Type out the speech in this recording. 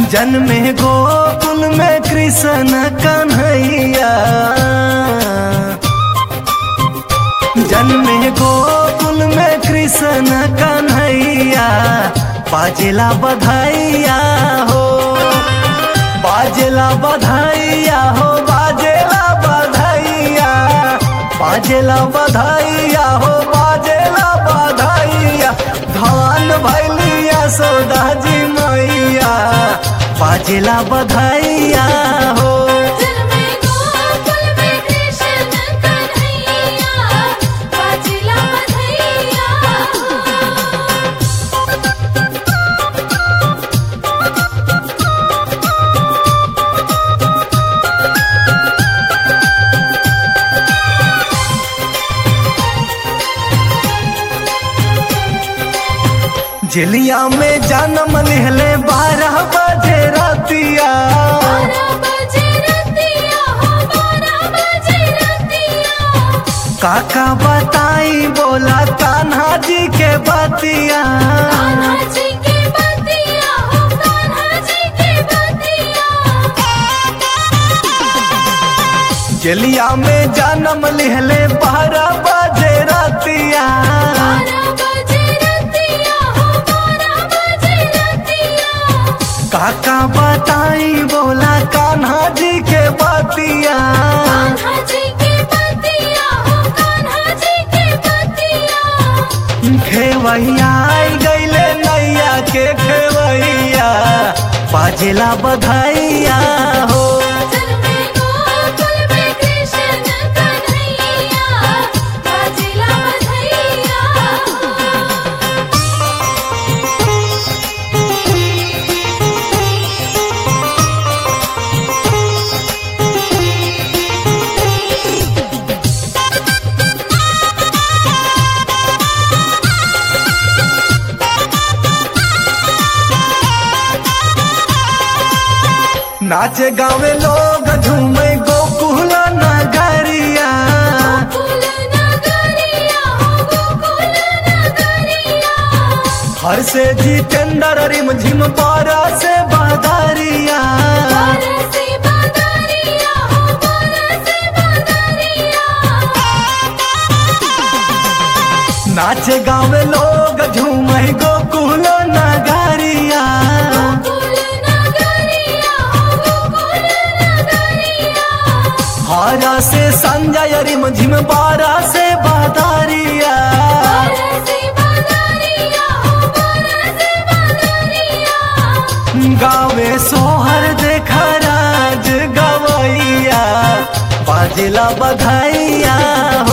जन्मे गोकुल में कृष्ण कन्हैया जन्मे गोकुल में कृष्ण कन्हैया बाजेला बधाइया हो बाजेला बधाइया हो बाजेला बधाइया बाजेला बधाइया हो बाजेला बधाइया धान भैलिया सौदा जी मैया बाजेला बधाइया हो जन्मे गोकुल में कृष्ण कन्हैया बाजेला बधैया जेलिया में जन्म लिहले बारह बजे रातिया बारह बजे रतिया हो बारह बजे रतिया काका बताई बोला कान्हा जी के बतिया कान्हा जी के बतिया हो कान्हा जी के बतिया जेलिया में जन्म लिहले बारह बजे रातिया बारह बजे रतिया हो बारह बजे रतिया काका बताई बोला कान्हा जी के बतिया कान्हा जी के बतिया हो कान्हा जी के बतिया खेवैया आई गईले नैया के खेवैया बाजेला बधाइया हो जन्मे गोकुल में कृष्ण कन्हैया बाजेला बधैया नाचे गावे लोग झूमे गोकुल नगरिया गोकुल नगरिया हो गोकुल नगरिया हर से जितेंद्र रिम झिम पारा से बदरिया बरसे बदरिया हो बरसे बदरिया नाचे गावे लोग झूमे गोकुल नगरिया गोकुल नगरिया हो गोकुल नगरिया हरा से संजय रिम झिम पारा से बदरिया बरसे बदरिया हो बरसे बदरिया गावे सोहर देखा राज गवैया बाजेला बधाइया